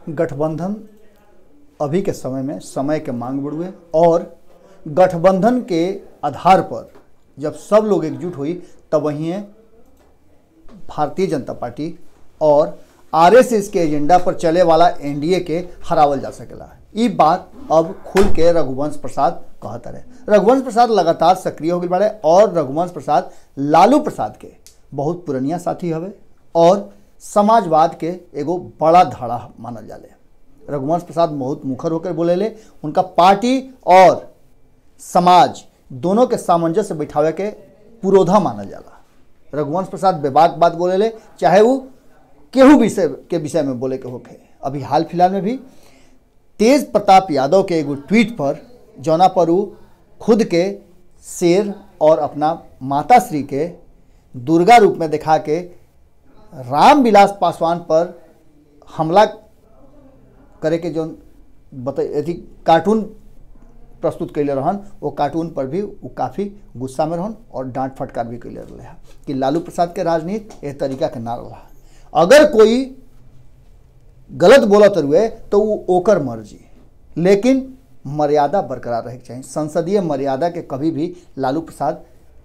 गठबंधन अभी के समय में समय के मांग बढ़ुए और गठबंधन के आधार पर जब सब लोग एकजुट हुई तब वहीं भारतीय जनता पार्टी और आरएसएस के एजेंडा पर चले वाला एनडीए के हरावल जा सकेला ई बात अब खुल के रघुवंश प्रसाद कहता रहे रघुवंश प्रसाद लगातार सक्रिय हो गए बाड़े और रघुवंश प्रसाद लालू प्रसाद के बहुत पुरनिया साथी हवे और समाजवाद के एगो बड़ा धड़ा मानल जाले रघुवंश प्रसाद बहुत मुखर होकर बोलेले उनका पार्टी और समाज दोनों के सामंजस्य बैठावे के पुरोधा मानल जाला रघुवंश प्रसाद बेबाक बात बोलेले चाहे वो केहू विषय के विषय में बोले के होखे अभी हाल फिलहाल में भी तेज प्रताप यादव के एगो ट्वीट पर जौना पर वो खुद के शेर और अपना माता श्री के दुर्गा रूप में दिखा के रामविलास पासवान पर हमला करे के जो बता अथी कार्टून प्रस्तुत कैले रहन वो कार्टून पर भी वो काफ़ी गुस्सा में रहन और डांट फटकार भी कैले रहे हैं कि लालू प्रसाद के राजनीति एह तरीका के ना रहा अगर कोई गलत बोलत रुए तो वो ओकर मर्जी लेकिन मर्यादा बरकरार रहे के चाहिए संसदीय मर्यादा के कभी भी लालू प्रसाद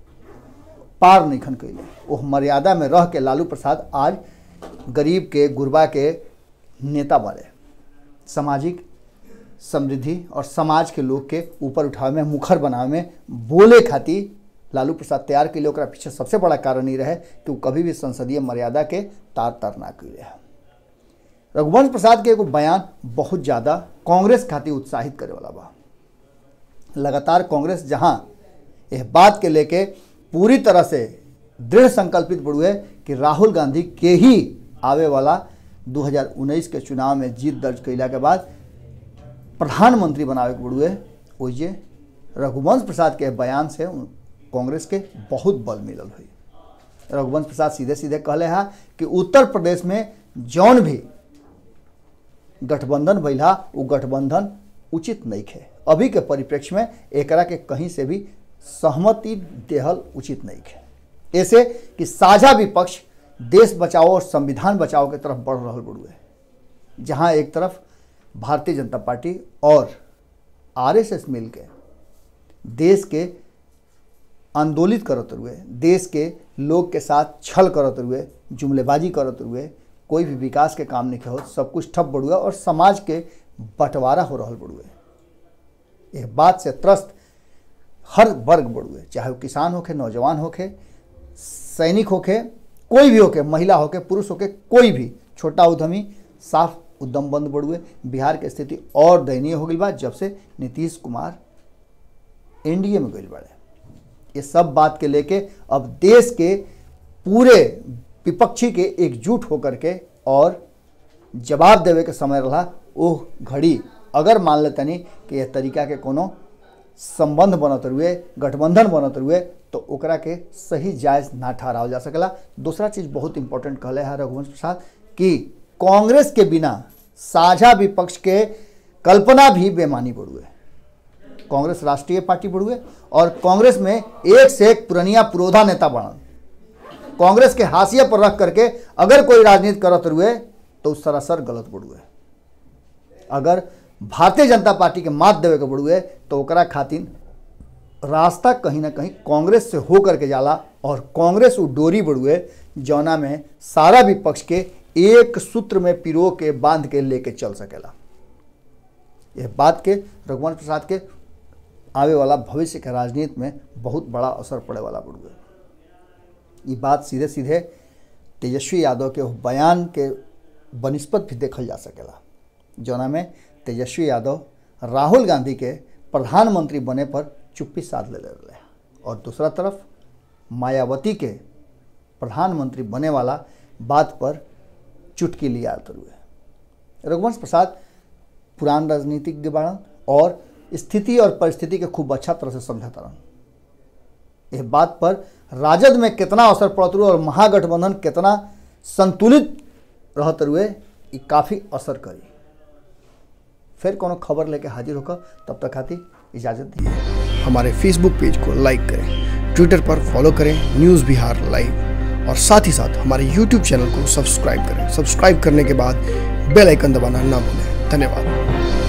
पार नहीं खन कैले वो मर्यादा में रह के लालू प्रसाद आज गरीब के गुरबा के नेता बने सामाजिक समृद्धि और समाज के लोग के ऊपर उठावे में मुखर बनावे में बोले खातिर लालू प्रसाद तैयार के लिए ओकरा पीछे सबसे बड़ा कारण ही रहे कि वो कभी भी संसदीय मर्यादा के तार तार ना कैले रघुवंश प्रसाद के एगो बयान बहुत ज़्यादा कांग्रेस खातिर उत्साहित करे वाला बा लगातार कांग्रेस जहां यह बात के लेके पूरी तरह से दृढ़ संकल्पित बढ़ुए कि राहुल गांधी के ही आवे वाला 2019 के चुनाव में जीत दर्ज कैला के बाद प्रधानमंत्री बनावे के बढ़ुए ओइजे रघुवंश प्रसाद के बयान से कांग्रेस के बहुत बल मिलल हुई रघुवंश प्रसाद सीधे सीधे कहले हैं कि उत्तर प्रदेश में जौन भी गठबंधन भैला वो गठबंधन उचित नहीं है अभी के परिप्रेक्ष्य में एकरा के कहीं से भी सहमति देहल उचित नहीं है ऐसे कि साझा विपक्ष देश बचाओ और संविधान बचाओ के तरफ बढ़ रहा बड़ुए जहां एक तरफ भारतीय जनता पार्टी और आरएसएस मिल के देश के आंदोलित करत हुए देश के लोग के साथ छल करत हुए जुमलेबाजी करत हुए कोई भी विकास के काम नहीं हो सब कुछ ठप बढ़ुआ और समाज के बंटवारा हो रहा बढ़ुए यह बात से त्रस्त हर वर्ग बढ़ुए चाहे वो किसान होके नौजवान होके सैनिक होके कोई भी होके महिला होके पुरुष होके कोई भी छोटा उद्यमी साफ उद्यम बंद बढ़ुए बिहार के स्थिति और दयनीय हो गई बा जब से नीतीश कुमार एनडीए में गई बड़े ये सब बात के लेके अब देश के पूरे विपक्षी के एकजुट होकर के और जवाब देवे के समय रहा वो घड़ी अगर मान लेतनी कि यह तरीका के कोनो संबंध बनत हुए गठबंधन बनत हुए तो ओकरा के सही जायज ना ठहराव जा सकेला दूसरा चीज बहुत इंपॉर्टेंट कहले है रघुवंश प्रसाद कि कांग्रेस के बिना साझा विपक्ष के कल्पना भी बेमानी बढ़ुए कांग्रेस राष्ट्रीय पार्टी बढ़ुए और कांग्रेस में एक से एक पुरनिया पुरोधा नेता बनल कांग्रेस के हाशिए पर रख करके अगर कोई राजनीति करत हुए तो सरासर गलत बढ़ुए अगर भारतीय जनता पार्टी के मात देवे के बढ़ुए तो ओकरा खातिर रास्ता कहीं ना कहीं कांग्रेस से हो करके जाला और कांग्रेस वो डोरी बढ़ुए जौना में सारा विपक्ष के एक सूत्र में पिरो के बांध के लेके चल सकेला यह बात के रघुवंश प्रसाद के आवे वाला भविष्य के राजनीति में बहुत बड़ा असर पड़े वाला बढ़ुए ये बात सीधे सीधे तेजस्वी यादव के बयान के बनस्पत भी देखल जा सकेला जौना में तेजस्वी यादव राहुल गांधी के प्रधानमंत्री बने पर चुप्पी साध ले रहे और दूसरा तरफ मायावती के प्रधानमंत्री बने वाला बात पर चुटकी लिया हुए रघुवंश प्रसाद पुरान राजनीतिज्ञ बाड़न और स्थिति और परिस्थिति के खूब अच्छा तरह से समझाता रहन यह बात पर राजद में कितना असर पड़त रुए और महागठबंधन कितना संतुलित रहत रुए ये काफ़ी असर करी फिर कोनो खबर लेके हाजिर होकर तब तक खातिर इजाज़त दी हमारे फेसबुक पेज को लाइक करें ट्विटर पर फॉलो करें न्यूज़ बिहार लाइव और साथ ही साथ हमारे यूट्यूब चैनल को सब्सक्राइब करें सब्सक्राइब करने के बाद बेल आइकन दबाना ना भूलें धन्यवाद